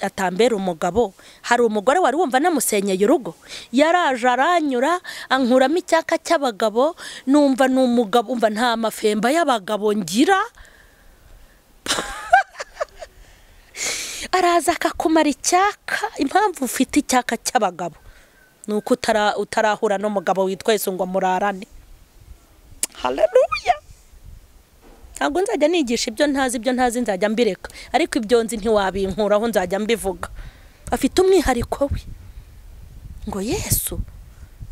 atambera umugabo hari umugore wari wumva namusenyeye urugo yaraje aranyura ankuramo icyaka cy'abagabo numva ni umugabo umva nta mafemba y'abagabo ngira araza akakumara icyaka impamvu ufite icyaka cy'abagabo ni uko utara- utarahura n'umugabo witwa Yesu ngo murarane hareruya ntabwo nzajya nigisha ibyo ntazi ibyo ntazi nzajya mbireka ariko ibyo nzi ntiwabinkuraho nzajya mbivuga afite umwihariko we ngo yesu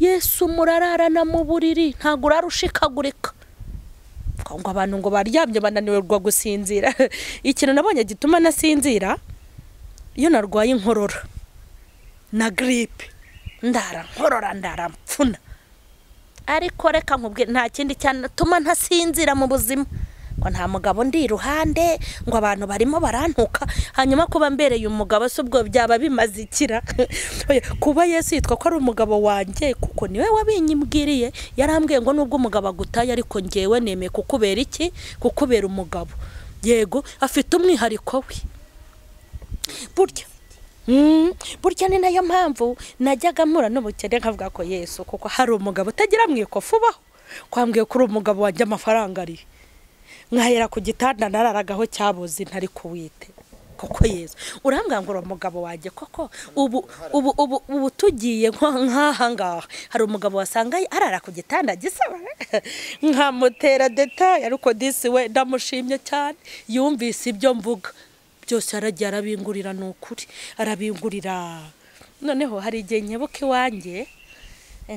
yesu murararana mu buriri ntabwo urara ushikagurika ngo ngo abantu ngo baryamye bananirwa gusinzira ikintu nabonye gituma nasinzira iyo narwaye inkorora na giripe ndara nkorora ndara mfuna ariko reka nkubwire nta kindi cyatuma ntasinzira mu buzima ngo nta mugabo ndi iruhande ngo abantu barimo barantuka hanyuma kuba mbereye umugabo se ubwo byaba bimaze ikira Oya, kuba yesu yitwa ko ari umugabo wanjye kuko niwe wabinyibwiriye yarambwiye ngo nubwo umugabo agutaye ariko ngewe nemeye kukubera iki kukubera umugabo yego afite umwihariko we burya Mm, burya ni nayo mpamvu najyaga mpura n'ubukene nkavuga ko yesu kuko hari umugabo utagira mu ikofu ubaho kwambwiye ko uri umugabo wajya amafaranga ariye nkahera ku gitanda nararagaho cyabuze ntari kuwite koko yesu urambwira ngo uri umugabo wanjye koko ubu ubu ubu ubu tugiye nko- nk'aha ngaha hari umugabo wasanga arara ku gitanda gisaba nkamutera detaye ariko disi we ndamushimye cyane yumvise ibyo mvuga byose yaragiye arabingurira ni ukuri arabingurira noneho hari igihe nkebuka iwanjye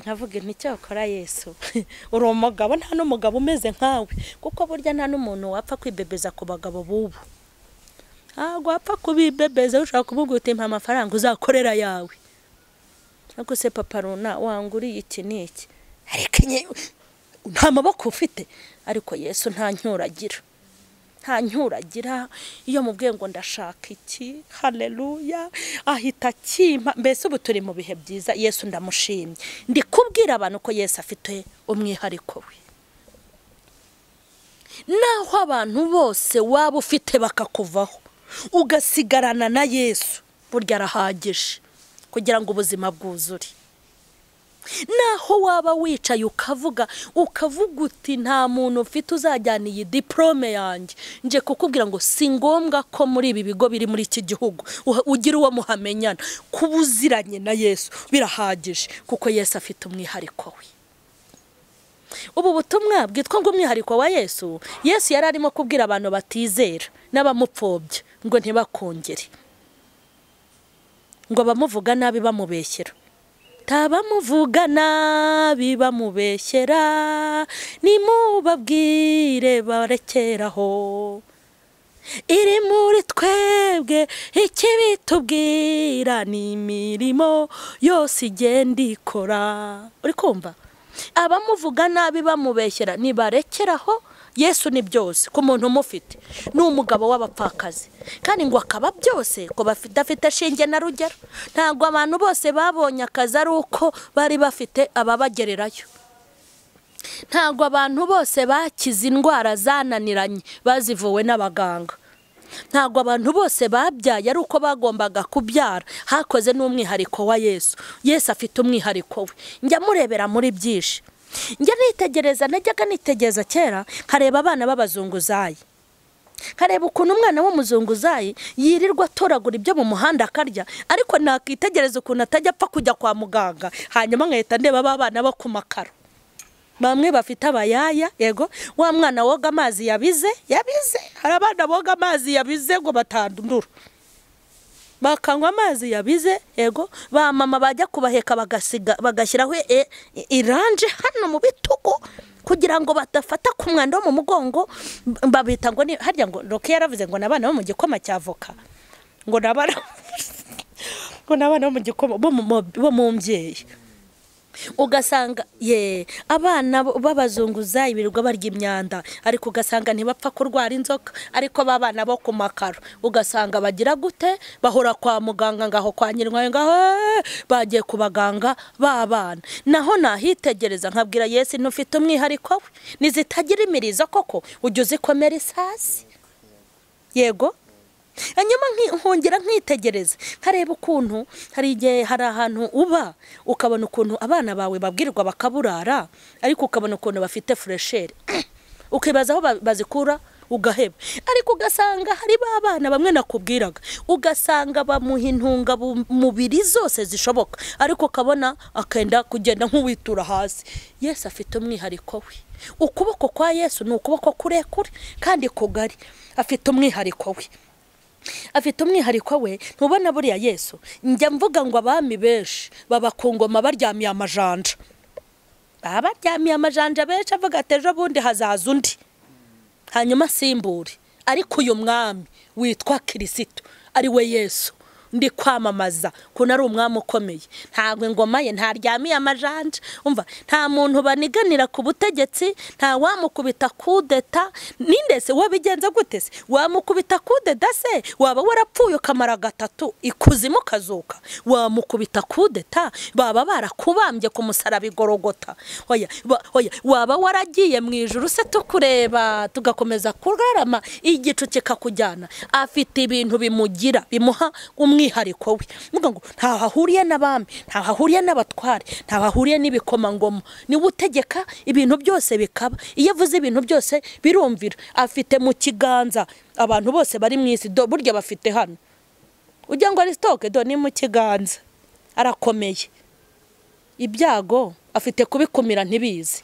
nkavuga inti cyakora yesu uri umugabo nta n'umugabo umeze nkawe kuko burya nta n'umuntu wapfa kwibebeza ku bagabo b'ubu ntabwo wapfa kubibebeza ushobora kumubwira uti mpa amafaranga uzakorera yawe ariko se papa runa wanguriye iki n'iki ariko nyewe nta maboko ufite ariko yesu nta ncyuragira nta ncyuragira iyo mubwiye ngo ndashaka iki hareruya ahita akimpa mbese ubu turi mu bihe byiza yesu ndamushimye ndi kubwira abantu ko yesu afite umwihariko we naho abantu bose waba ufite bakakuvaho ugasigarana na yesu burya arahagije kugira ngo ubuzima bwuzure naho waba wicaye ukavuga ukavuga uti nta muntu ufite uzajyana iyi diporome yanjye nje kukubwira ngo si ngombwa ko muri ibi bigo biri muri iki gihugu uha- ugira uwo muhamenyana kuba uziranye na yesu birahagije kuko yesu afite umwihariko we ubu butumwa bwitwa ngo umwihariko wa yesu yesu yari arimo kubwira abantu batizera n'abamupfobya ngo ntibakongere ngo abamuvuga nabi bamubeshyera tabamuvuga nabi bamubeshyera nimubabwire barekeraho iri muri twebwe ikibi tubwira ni imirimo yose igenda ikora uri kumva abamuvuga nabi bamubeshyera nibarekeraho yesu ni byose ku muntu umufite ni umugabo w'abapfakazi kandi ngo akaba byose ko badafite shinge na rugero ntabwo abantu bose babonye akazi ari uko bari bafite ababagererayo ntabwo abantu bose bakize indwara zananiranye bazivuwe n'abaganga ntabwo abantu bose babyaye ari uko bagombaga kubyara hakoze n'umwihariko wa yesu yesu afite umwihariko we njya murebera muri byinshi njya nitegereza najyaga nitegereza kera nkareba abana b'abazunguzayi nkareba ukuntu umwana w'umuzunguzayi yirirwa atoragura ibyo mu muhanda akarya ariko nakitegereza ukuntu atajya apfa kujya kwa muganga hanyuma nkahita ndeba ba bana bo ku makaro bamwe bafite abayaya yego wa mwana woga amazi yabize yabize hari abana boga amazi yabize ngo batandura bakanywa amazi yabize yego ba mama bajya kubaheka bagasiga bagashyiraho e- i- iranje hano mu bitugu kugira ngo badafata ku mwanda wo mu mugongo b- babita ngo ni harya ngo roke yaravuze ngo ni abana bo mu gikoma cya voka ngo ni abana ngo ni abana bo mu gikoma bo mu- bo mu mbyeyi ugasanga ye abana b- b'abazunguzayi birirwa barya imyanda ariko ugasanga ntibapfa kurwara inzoka ariko ba bana bo ku makaro ugasanga bagira gute bahora kwa muganga ngaho kwa nyirwayo ngaho "Eh, bagiye ku baganga b'abana naho nahitegereza nkabwira yesu ntufite umwihariko we nizitagira imirizo koko ujya uzikomera isasi yego hanyuma nki- nkongera nkitegereza nkareba ukuntu hari igihe hari ahantu uba ukabona ukuntu abana bawe babwirwa bakaburara ariko ukabona ukuntu bafite furesheri ukibaza aho ba- bazikura ugaheba ariko ugasanga hari ba bana bamwe nakubwiraga ugasanga bamuha intungamubiri zose zishoboka ariko ukabona akenda kugenda nk'uwitura hasi yesu afite umwihariko we ukuboko kwa yesu ni ukuboko kurekure kandi kugari afite umwihariko we afite umwihariko we ntubona buriya yesu njya mvuga ngo abami benshi baba ku ngoma baryamiye amajanja baba baryamiye amajanja benshi avuga ati ejo bundi hazaza undi hanyuma asimbure ariko uyu mwami witwa kirisito ari we yesu ndi kwamamaza kuko ari umwami ukomeye ntabwo ingoma ye ntaryamiye amajanja umva nta muntu baniganira ku butegetsi nta wamukubita kudeta nindese wabigenza gute se wamukubita kudeta se waba warapfuye ukamara gatatu ikuzimu kazuka wamukubita kudeta baba barakubambye ku musaraba igorogota oya ba- oya waba waragiye mu ijuru se tukureba tugakomeza kurarama igicu kikakujyana afite ibintu bimugira bimuha umwihariko we mvuga ngo ntaho ahuriye n'abami ntaho ahuriye n'abatware ntaho ahuriye n'ibikomangoma niwe utegeka ibintu byose bikaba iyo avuze ibintu byose birumvira afite mu kiganza abantu bose bari mu isi do- burya bafite hano ujya ngo ari sitoke do ni mu kiganza arakomeye ibyago afite kubikumira ntibizi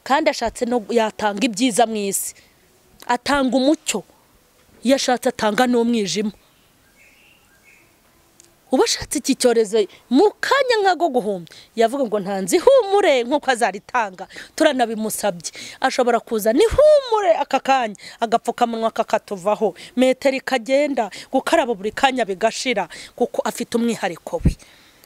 kandi ashatse no yatanga ibyiza mu isi atanga umucyo iyo ashatse atanga n'umwijima uba ashatse iki cyorezo mu kanya nk'ako guhumya yavuga ngo ntanze ihumure nk'uko azaritanga turanabimusabye ashobora kuzana ihumure aka kanya agapfukamunwa kakatuvaho metero ikagenda gukaraba buri kanya bigashira kuko afite umwihariko we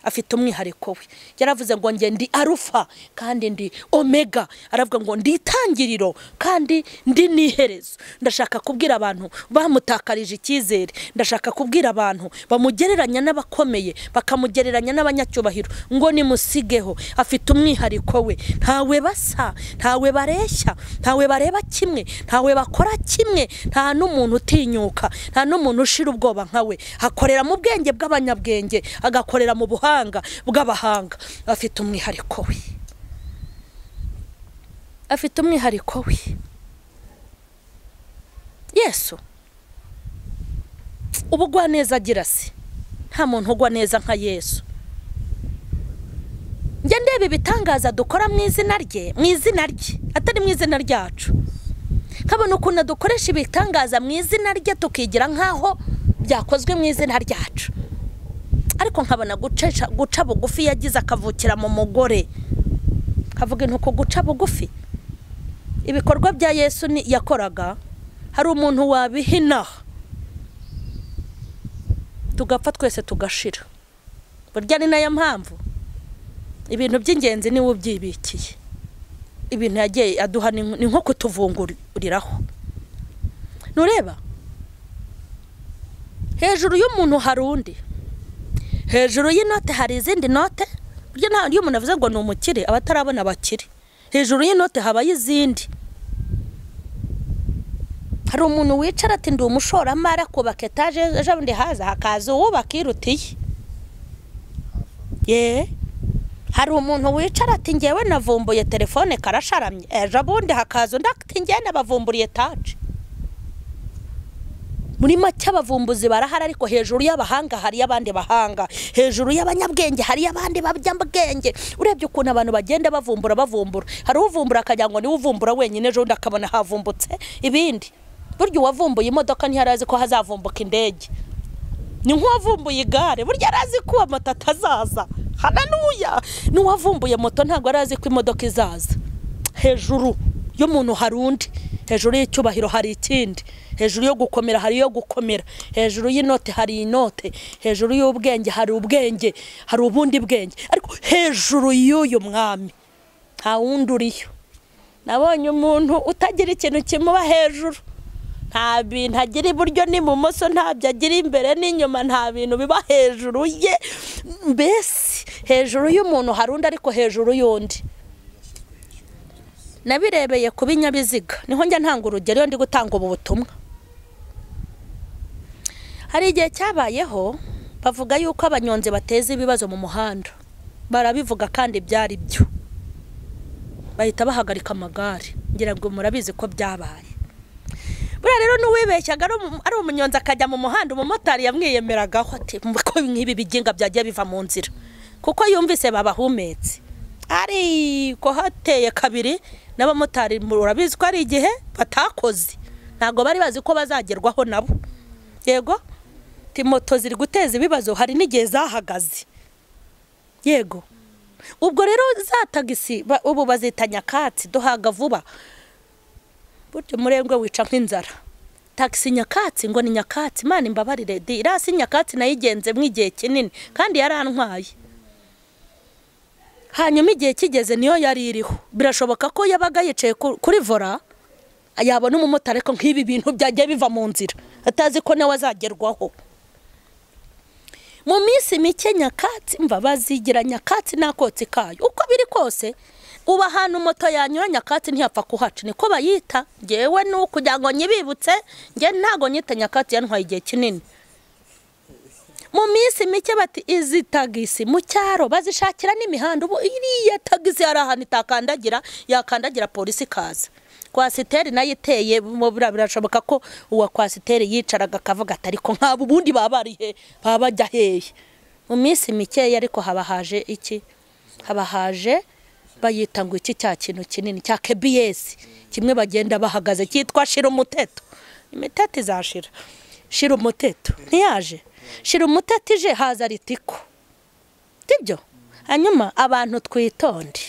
afite umwihariko we yaravuze ngo njye ndi arufa kandi ndi omega aravuga ngo ndi itangiriro kandi ndi n'iherezo ndashaka kubwira abantu bamutakarije icyizere ndashaka kubwira abantu bamugereranya n'abakomeye bakamugereranya n'abanyacyubahiro ngo nimusigeho afite umwihariko we ntawe basa ntawe bareshya ntawe bareba kimwe ntawe bakora kimwe nta n'umuntu utinyuka nta n'umuntu ushira ubwoba nka we akorera mu bwenge bw'abanyabwenge agakorera mu buhanga bw'abahanga afite umwihariko we afite umwihariko we yesu ubugwa neza agira se nta muntu ugwa neza nka yesu njya ndeba ibitangaza dukora mu izina rye mu izina rye atari mu izina ryacu nkabona ukuntu dukoresha ibitangaza mu izina rye tukigira nk'aho byakozwe mu izina ryacu ariko nkabona gucesha- guca bugufi yagize akavukira mu mugore kavuga intuko guca bugufi ibikorwa bya yesu ni- yakoraga hari umuntu wabihinaho tugapfa twese tugashira burya ni nayo mpamvu ibintu by'ingenzi niwe ubyibikiye ibintu yagiye aduha ni ni nko kutuvunguriraho ntureba hejuru y'umuntu hari undi hejuru y'inote hari izindi note burya nta iyo umuntu avuze ngo ni umukire aba atarabona abakire hejuru y'inote habayo izindi hari umuntu wicara ati ndi umushoramari akubaka etaje ejo bundi haza hakaza uwubaka irutiye yeee hari umuntu wicara ati ngewe navumbuye telefone karasharamye ejo bundi hakaza undi ati ngewe nabavumburiye taje muri make abavumbuzi barahari ariko hejuru y'abahanga hariyo abandi bahanga hejuru y'abanyabwenge hariyo abandi babyabwenge urebye ukuntu abantu bagenda bavumbura bavumbura hari uvumbura akagira ngo niwe uvumbura wenyine ejo bundi akabona havumbutse ibindi burya uwavumbuye imodoka ntiharazi ko hazavumbuka indege ni nk'uwavumbuye igare burya arazi ko moto atazaza haranuya n'uwavumbuye moto ntabwo arazi ko imodoka izaza hejuru y'umuntu hari undi hejuru y'icyubahiro hari ikindi hejuru yo gukomera hari iyo gukomera hejuru y'inote hari inote hejuru y'ubwenge hari ubwenge hari ubundi bwenge ariko hejuru y'uyu mwami nta wundi uriyo nabonye umuntu utagira ikintu kimuba hejuru nta bintu agira iburyo n'ibumoso ntabyo agira imbere n'inyuma nta bintu biba hejuru ye mbese hejuru y'umuntu hari undi ariko hejuru y'undi nabirebeye ku binyabiziga niho njya ntanga urugero iyo ndi gutanga ubu butumwa hari igihe cyabayeho bavuga yuko abanyonzi bateza ibibazo mu muhanda barabivuga kandi byari byo bahita bahagarika amagare ngira ngo murabizi ko byabaye n'uwibeshyaga ari umu- ari umunyonzi akajya mu muhanda umumotari yamwiyemeragaho ati ko nk'ibi biginga byagiye biva mu nzira kuko yumvise babahumetse ariko hateye kabiri n'abamotari murabizi ko ari igihe batakoze ntabwo bari bazi ko bazagerwaho nabo yego ti moto ziri guteza ibibazo hari n'igihe zahagaze yego ubwo rero za tagisi ba- ubu bazita nyakatsi duhaga vuba burya umurengwe wica nk'inzara tagisi nyakatsi ngo ni nyakatsi imana imbabarire di irasi nyakatsi nayigenzemo igihe kinini kandi yarantwaye hanyuma igihe kigeze niyo yari iriho birashoboka ko yabaga yicaye ku- kuri vora yabona umumotari ko nk'ibi bintu byagiye biva mu nzira atazi ko nawe azagerwaho mu minsi mike nyakatsi mva bazigira nyakatsi n'akotsi kayo uko biri kose ubu ahantu moto yanyura nyakatsi ntiyapfa kuhaca niko bayita ngewe ni ukugira ngo nyibibutse nge ntabwo nyita nyakatsi yantwaye igihe kinini mu minsi mike bati izi tagisi mu cyaro bazishakira n'imihanda ubu iriya tagisi hari ahantu itakandagira yakandagira polisi ikaza kwasiteri nayo iteye mu- bira- birashoboka ko uwa kwasiteri yicaraga akavuga ati ariko nk'abo ubundi baba bari he baba bajya hehe mu minsi mikeya ariko haba haje iki haba haje bayita ngo iki cya kintu kinini cya kebiyesi kimwe bagenda bahagaze cyitwa shira umuteto imiteto izashira shira umuteto ntiyaje shira umuteto ije haza ritiko sibyo hanyuma abantu twitonde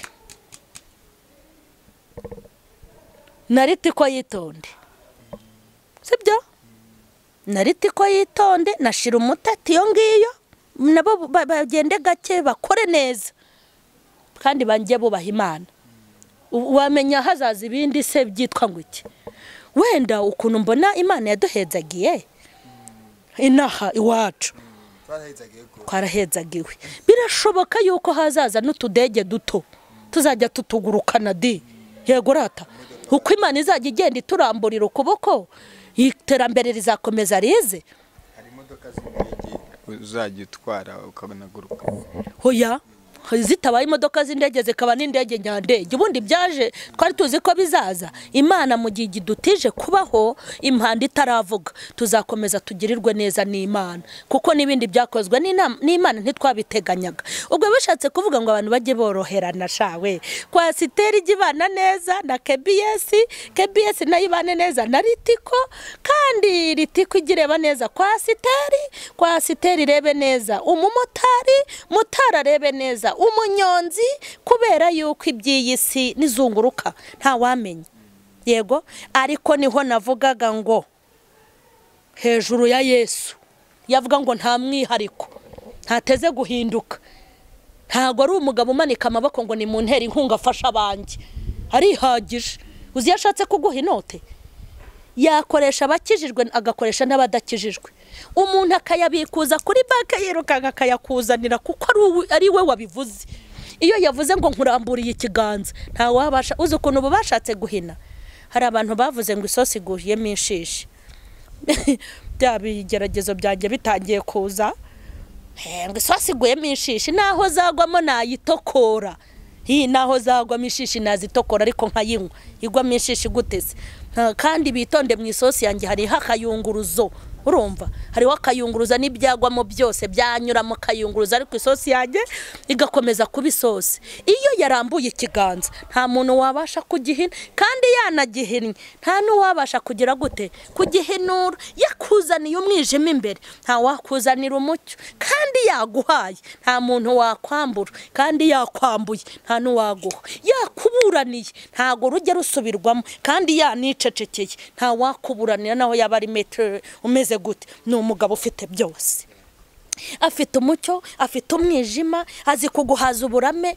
na ritiko yitonde sibyo na ritiko yitonde na shira umuteto iyo ngiyo nabo ba- bagende gake bakore neza kandi banjye bubaha imana U- wamenya hazaza ibindi se byitwa ngo iki wenda ukuntu mbona imana yaduhezagiye inaha iwacu twarahezagiwe birashoboka yuko hazaza n'utudege duto tuzajya tutugurukana di yego rata uko imana izajya igenda ituramburira ukuboko iterambere rizakomeza rize hari imodoka z'indege uzajya utwara ukabonaguruka hoya zitabaye imodoka z'indege zikaba n'indege nyandege ubundi byaje twari tuzi ko bizaza imana mu gihe idutije kubaho impanda itaravuga tuzakomeza tugirirwe neza n'imana kuko n'ibindi byakozwe n'inama- n'imana ntitwabiteganyaga ubwo bishatse kuvuga ngo abantu bajye boroherana shawe kwasiteri ijya ibana neza na kebiyesi kebiyesi nayo ibane neza na ritiko kandi ritiko ijya ireba neza kwasiteri kwasiteri irebe neza umumotari motari arebe neza umunyonzi kubera yuko iby'iyi si n'izunguruka ntawamenya yego ariko niho navugaga ngo hejuru ya yesu yavuga ngo nta mwihariko ntateze guhinduka ntabwo ari umugabo umanika amaboko ngo ni mu ntera inkunga afashe abanjye arihagije uzi iyo ashatse kuguha inote yakoresha abakijijwe agakoresha n'abadakijijwe umuntu akayabikuza kuri banki yirukanka akayakuzanira kuko ari uwi- ari we wabivuze iyo yavuze ngo nkuramburiye ikiganza ntawabasha uzi ukuntu ubu bashatse guhina hari abantu bavuze ngo isosi iguriyemo inshishi bya bigeragezo byanjye bitangiye kuza ngo isosi iguyemo inshishi naho zagwamo nayitokora iyi naho zagwamo ishishi nazitokora ariko nkayinywa igwamo inshishi guteze Nta- kandi bitonde mu isosi yanjye hariho akayunguruzo urumva hariho akayunguruza n'ibyagwamo byose byanyura mu kayunguruzo ariko isosi yanjye igakomeza kuba isosi iyo yarambuye ikiganza nta muntu wabasha kugihina kandi yanagihinnye nta n'uwabasha kugira gute kugihinura yakuzaniye umwijima imbere ntawakuzanira umucyo kandi yaguhaye nta muntu wakwambura kandi yakwambuye nta n'uwaguha yakuburaniye ntabwo rujya rusubirwamo kandi yanicecekeye ntawakuburanira naho yaba ari metero umeze gute ni umugabo ufite byose afite umucyo afite umwijima azi kuguhaza uburame